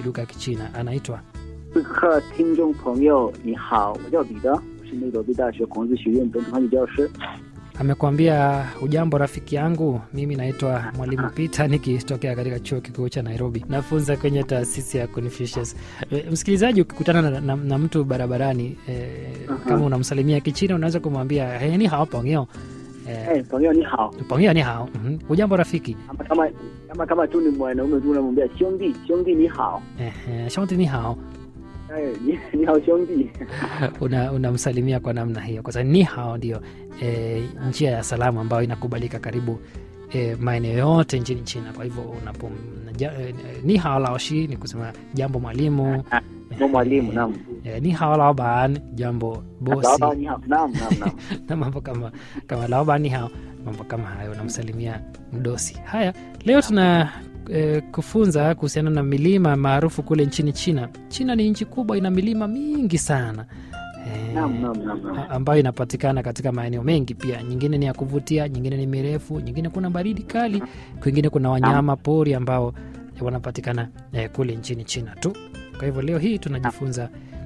zaidi lugha ya Kichina. Anaitwa 此刻，听众朋友，你好，我叫彼得，我是内罗毕大学孔子学院本土汉语教师。 amekwambia ujambo rafiki yangu, mimi naitwa mwalimu Peter nikitokea katika chuo kikuu cha Nairobi, nafunza kwenye taasisi ya Confucius. E, msikilizaji, ukikutana na, na, na mtu barabarani e, kama unamsalimia Kichina unaweza kumwambia hey, ni hao pongeo 哎 e, 朋友你好， pongeo ni hao mm ujambo rafiki kama kama kama kama tu ni mwanaume tu unamwambia 兄弟，兄弟你好， e, shonti ni hao 哎，你你好兄弟， una- unamsalimia kwa namna hiyo, kwa sababu ni hao ndio e, njia ya salamu ambayo inakubalika karibu e, maeneo yote nchini China. Kwa hivyo unapo ja, e, ni hao laoshi ni kusema jambo mwalimu, 我 mwalimu naam， e, ni hao laoban jambo 老 bosi 板你好，naam naam naam， na mambo kama kama laoban ni hao mambo kama hayo, unamsalimia mdosi. Haya, leo tuna e, kufunza kuhusiana na milima maarufu kule nchini China. China ni nchi kubwa, ina milima mingi sana e, naam naam naam naam. a- ambayo inapatikana katika maeneo mengi pia. Nyingine ni ya kuvutia, nyingine ni mirefu, nyingine kuna baridi kali, kwingine kuna wanyama pori ambao wanapatikana eh, kule nchini China tu. Kwa hivyo leo hii tunajifunza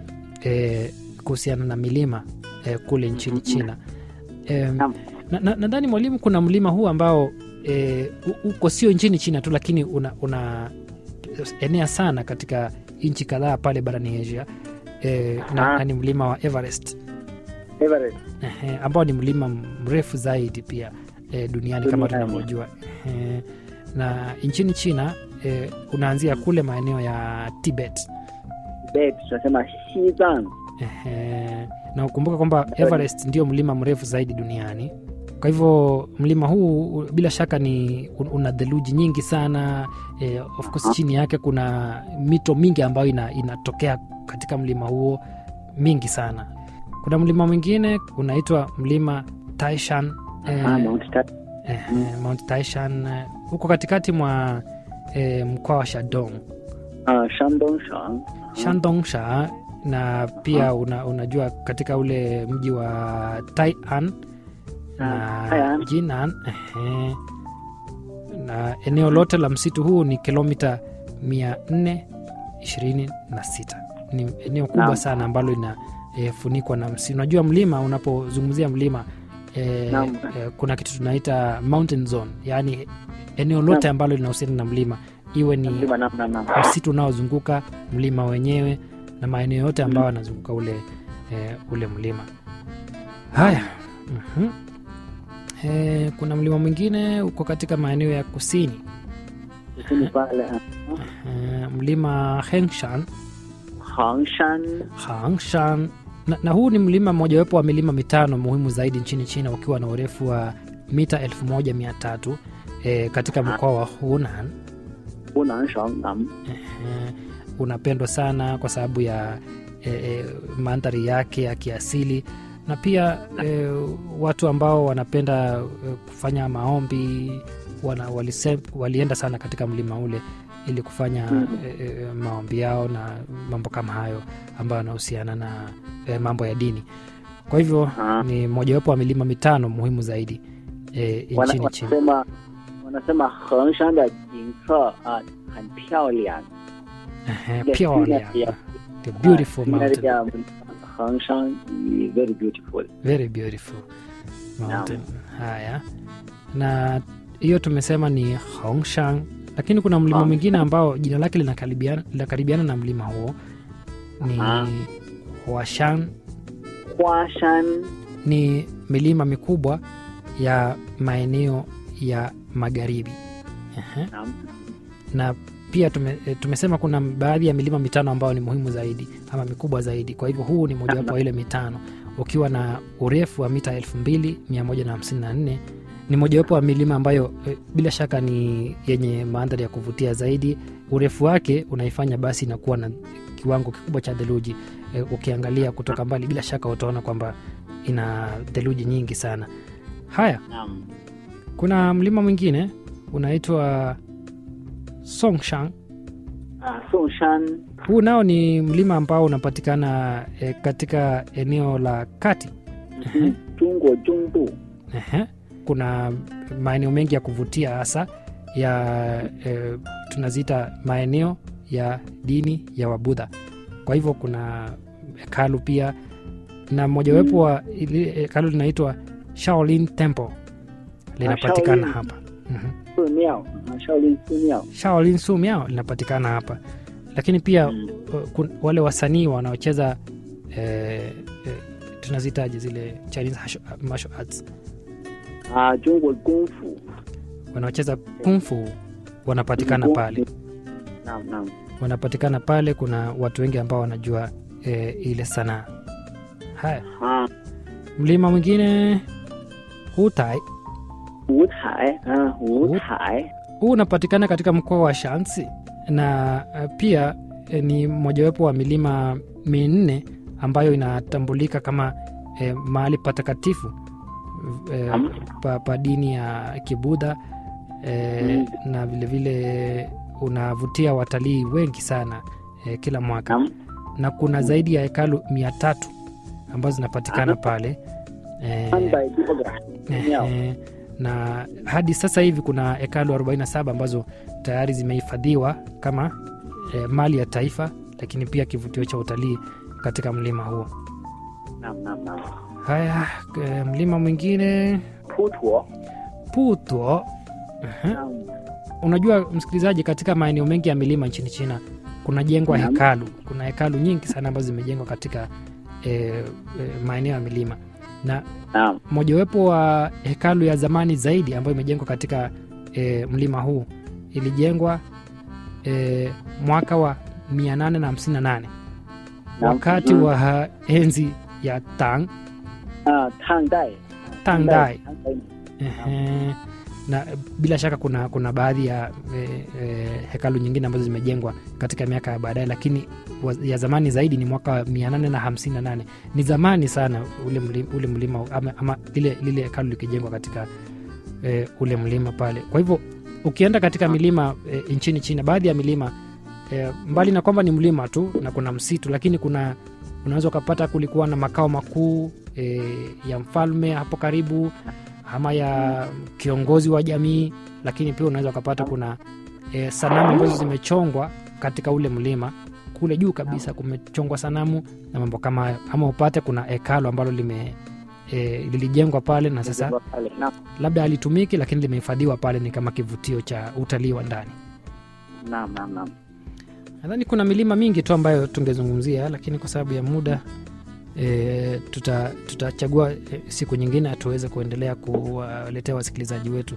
eh, kuhusiana na milima eh, kule nchini China. Eh, Naam. na- na- nadhani mwalimu, kuna mlima huu ambao eh, u- uko sio nchini China tu, lakini una, una enea sana katika nchi kadhaa pale barani Asia eh, na, Ah. na ni mlima wa Everest. Everest, Ehe, ambao ni mlima mrefu zaidi pia e, duniani kama Duniani. tunavyojua Ehe, na nchini China e, unaanzia kule maeneo ya Tibet Tibet tunasema Xizang, Ehe, na ukumbuka kwamba Everest ndio mlima mrefu zaidi duniani. Kwa hivyo mlima huu u- bila shaka ni un- una theluji nyingi sana e, of course chini yake kuna mito mingi ambayo ina, inatokea katika mlima huo mingi sana. Kuna mlima mwingine unaitwa mlima Taishan eh, ah, Mount Ta- eh, Mount Taishan eh, huko katikati mwa eh, mkoa wa Shandong ah, Shandong Shandongsha na pia una, unajua katika ule mji wa Tai'an na Ah, Tai'an. Jinan ehe. na eneo lote la msitu huu ni kilomita 426 ni eneo kubwa Naam. sana ambalo inafunikwa na msitu unajua mlima unapozungumzia mlima e, Naam. e, kuna kitu tunaita mountain zone yaani eneo lote ambalo linahusiana na mlima iwe ni mlima naam naam naam. msitu unaozunguka mlima wenyewe na maeneo yote ambayo yanazunguka ule, e, ule mlima haya mhm. e, kuna mlima mwingine uko katika maeneo ya kusini Kusini pale ah, e, mlima Hengshan, Hangshan, Hangshan. Na, na huu ni mlima mmojawapo wa milima mitano muhimu zaidi nchini China ukiwa na urefu wa mita 1300 e, katika mkoa wa Hunan Hunanshan naam. Ehe, unapendwa sana kwa sababu ya e, e, mandhari yake ya kiasili na pia e, watu ambao wanapenda e, kufanya maombi wana, walise, walienda sana katika mlima ule ili kufanya e, e, maombi yao na mambo kama hayo ambayo yanahusiana na e, mambo ya dini kwa hivyo Ah. ni mojawapo wa milima mitano muhimu zaidi e, Wana- nchini China wanasema wanasema Hengshan de jingce ah 很漂亮 Ehe, Ile pia scenery wale- ya- the beautiful Ah, scenery mountain ya Hengshan is very beautiful very beautiful mountain haya na hiyo tumesema ni Hongshan lakini kuna mlima Ah. mwingine ambao jina lake linakaribiana linakaribiana na mlima huo ni Ah. Huashan Huashan ni milima mikubwa ya maeneo ya magharibi Ehe. naam na pia tume, e, tumesema kuna baadhi ya milima mitano ambayo ni muhimu zaidi ama mikubwa zaidi kwa hivyo huu ni mojawapo wa ile mitano ukiwa na urefu wa mita 2154 ni mojawapo wa milima ambayo e, bila shaka ni yenye mandhari ya kuvutia zaidi urefu wake unaifanya basi inakuwa na kiwango kikubwa cha theluji e, ukiangalia kutoka mbali bila shaka utaona kwamba ina theluji nyingi sana haya naam kuna mlima mwingine unaitwa songshan ah Songshan huu nao ni mlima ambao unapatikana e, katika eneo la kati mhm, 中国中部 Ehe. kuna maeneo mengi ya kuvutia hasa ya e, tunaziita maeneo ya dini ya wabudha kwa hivyo kuna hekalu pia na mojawapo wa ili hekalu linaitwa shaolin temple linapatikana Shaolin. hapa mm-hmm. 寺庙啊，少林寺庙。 shaolin sumiao linapatikana hapa lakini pia Mm. uh, kun- wale wasanii wanaocheza eh, eh, tunazitaji zile chinese hasho- martial arts 啊，中国功夫。 wanaocheza kungfu wanapatikana 功夫 pale Naam, naam. wanapatikana pale kuna watu wengi ambao wanajua e, ile sanaa haya Ah, mlima mwingine hutai 五彩啊，五彩。 huu unapatikana katika mkoa wa shansi na eh, pia e, ni mojawapo wa milima minne ambayo inatambulika kama e, mahali patakatifu e, Naam. pa, pa dini ya kibudha e, Mm. na vilevile vile unavutia watalii wengi sana e, kila mwaka Naam. na kuna zaidi ya hekalu mia tatu ambazo zinapatikana Aha. pale e, 三百多个庙。 Ehe, na hadi sasa hivi kuna hekalu 47 ambazo tayari zimehifadhiwa kama e, mali ya taifa lakini pia kivutio cha utalii katika mlima huo ナムナムナム。 haya e, mlima mwingine 普陀。 puto Ehe. ナム unajua msikilizaji katika maeneo mengi ya milima nchini china kunajengwa Naam. hekalu kuna hekalu nyingi sana ambazo zimejengwa katika e, e, maeneo ya milima na ナム。 mojawapo wa hekalu ya zamani zaidi ambayo imejengwa katika e, mlima huu ilijengwa e, mwaka wa 858 Naam. wakati Mhm. wa enzi ya Tang 啊，唐代。 Tang Dai. 唐代。 Ehe, na bila shaka kuna kuna baadhi ya e, e, hekalu nyingine ambazo zimejengwa katika miaka ya baadaye lakini wa- ya zamani zaidi ni mwaka wa 858 ni zamani sana ule mlima, ule mlima ama, ama lile, lile hekalu likijengwa katika e, ule mlima pale kwa hivyo ukienda katika milima e, nchini china baadhi ya milima e, mbali na kwamba ni mlima tu na kuna msitu lakini kuna unaweza ukapata kulikuwa na makao makuu e, ya mfalme hapo karibu ama ya kiongozi wa jamii lakini pia unaweza ukapata kuna e, sanamu ambazo zimechongwa katika ule mlima kule juu kabisa kumechongwa sanamu na mambo kama hayo ama upate kuna hekalo ambalo lime e, lilijengwa pale na sasa pale. Naam. labda halitumiki lakini limehifadhiwa pale ni kama kivutio cha utalii wa ndani Naam, naam, naam. nadhani kuna milima mingi tu ambayo tungezungumzia lakini kwa sababu ya muda e, tuta- tutachagua e, siku nyingine tuweze kuendelea kuwaletea wasikilizaji wetu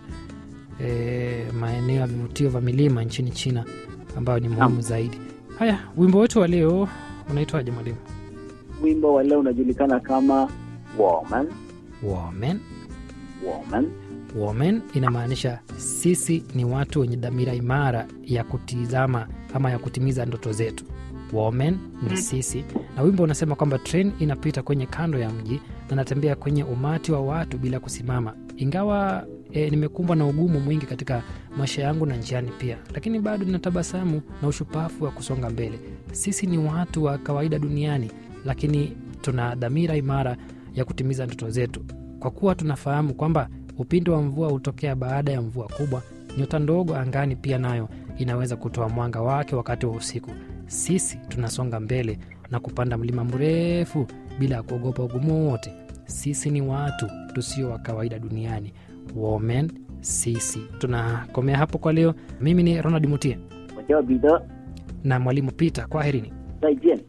e, maeneo ya vivutio vya milima nchini china ambayo ni muhimu Naam. zaidi haya wimbo wetu wa leo unaitwaje mwalimu Wimbo wa leo unajulikana kama woman, woman woman. woman inamaanisha sisi ni watu wenye dhamira imara ya kutizama ama ya kutimiza ndoto zetu woman ni sisi na wimbo unasema kwamba tren inapita kwenye kando ya mji na natembea kwenye umati wa watu bila kusimama ingawa e, nimekumbwa na ugumu mwingi katika maisha yangu na njiani pia lakini bado ninatabasamu na ushupafu wa kusonga mbele sisi ni watu wa kawaida duniani lakini tuna dhamira imara ya kutimiza ndoto zetu kwa kuwa tunafahamu kwamba upinde wa mvua hutokea baada ya mvua kubwa nyota ndogo angani pia nayo inaweza kutoa mwanga wake wakati wa usiku sisi tunasonga mbele na kupanda mlima mrefu bila ya kuogopa ugumu wowote sisi ni watu tusio wa kawaida duniani women sisi tunakomea hapo kwa leo mimi ni ronald mutie 我叫彼得， na mwalimu peter kwaherini 再见。